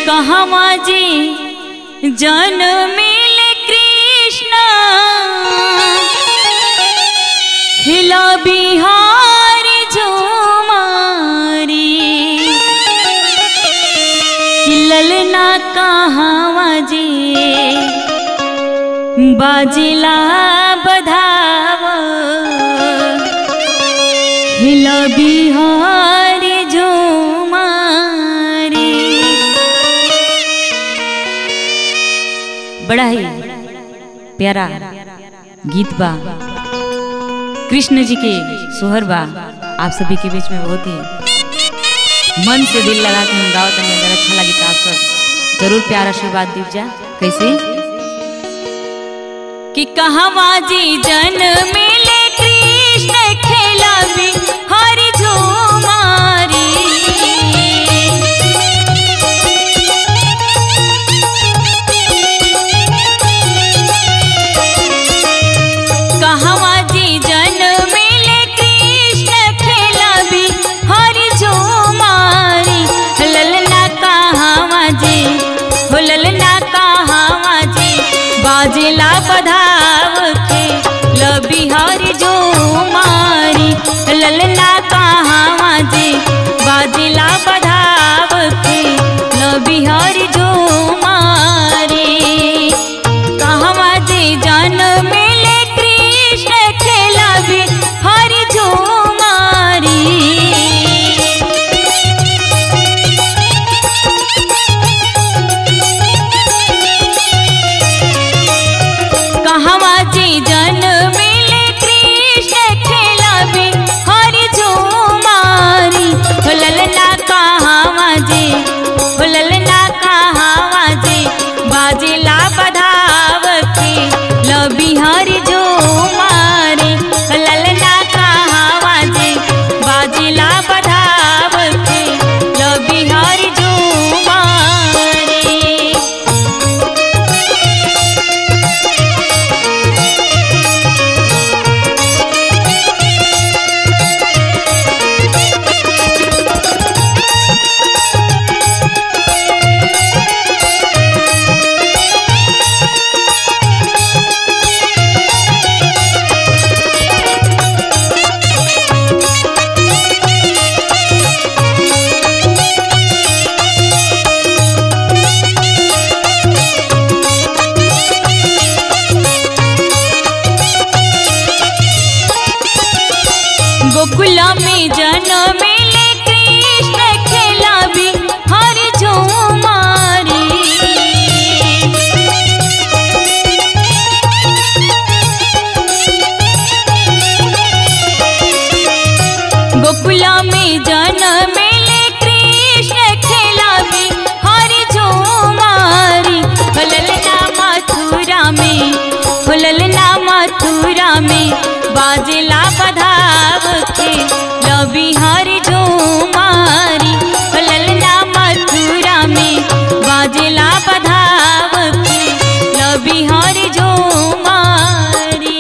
कहवा जी जनमिल कृष्ण हिला बिहार झुमारी ललना कहवा जी बाजिला बधाव हिला बिहार झुमारी बड़ा ही प्यारा गीत बा कृष्ण जी के सोहर बा आप सभी के बीच में बहुत ही मन से दिल लगा के हम गावत हमें अगर अच्छा लगे तो आप सब जरूर प्यार आशीर्वाद दीजिए कैसे कि कहवा जी जन मिले कृष्ण खेला भी हरि झूमारी कहवा जी जन मिले कृष्ण खेला भी हरि झूमारी ललना कहवा जी हो ललना कहवा जी बाजिला बधाव के लबी हरि झूमारी ललना कहवा जी बाजिला बधाव के लबी हरि झूमारी कहवा जी जन मिले कृष्ण खेला भी हरि झूमारी कहवा जी जन मिले कृष्ण खेला भी हरि झूमारी हो ललना कहवा जी हो ललना कहवा जी बाजिला बधाव के लबी हरि झूमारी हो ललना कहवा जी बाजिला बधाव के लबी हरि झूमारी गोकुल में जन्म मिले कृष्ण खेला भी हरि झूमारी गोकुल में जन्म मिले कृष्ण खेला भी हरि झूमारी ललना मथुरा में ललना मथुरा में बाजला बधाव के लबी हरि झूमारी ललना मथुरा में बाजला बधाव के लबी हरि झूमारी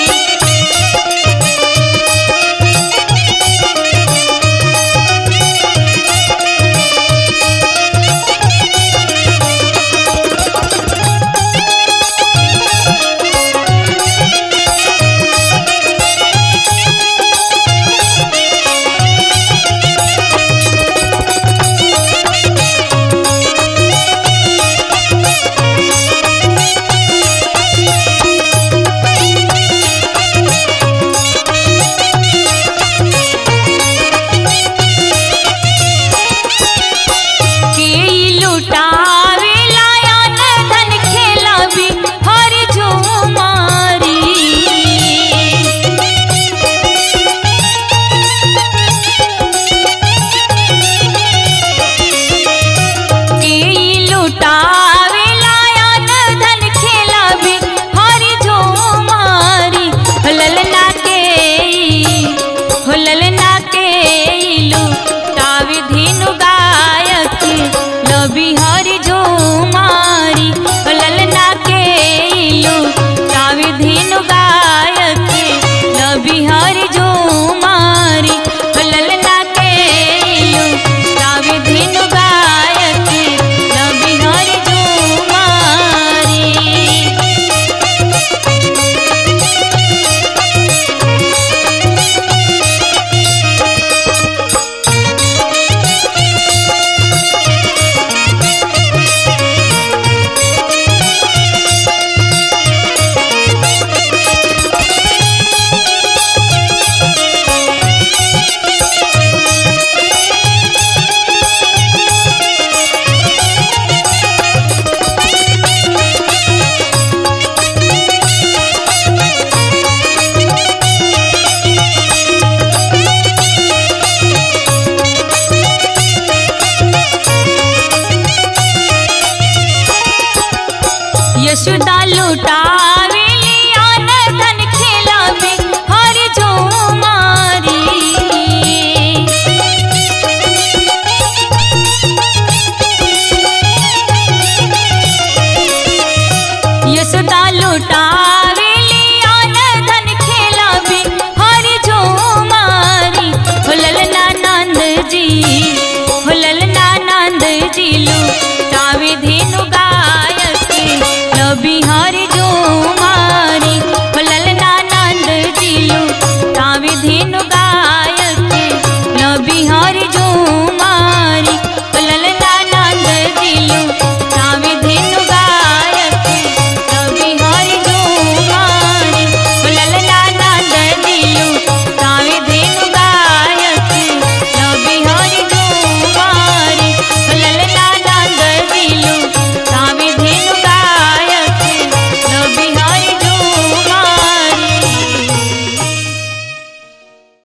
के लुटावे लायन धन खेला भी हरि झूमारी के लुटावे लायन धन खेला भी हरि झूमारी ललना के हो ललना के लुटावे धेनु गायक लबी हरि झूमारी हो ललना के लुटावे धेनु गायक लबी हरि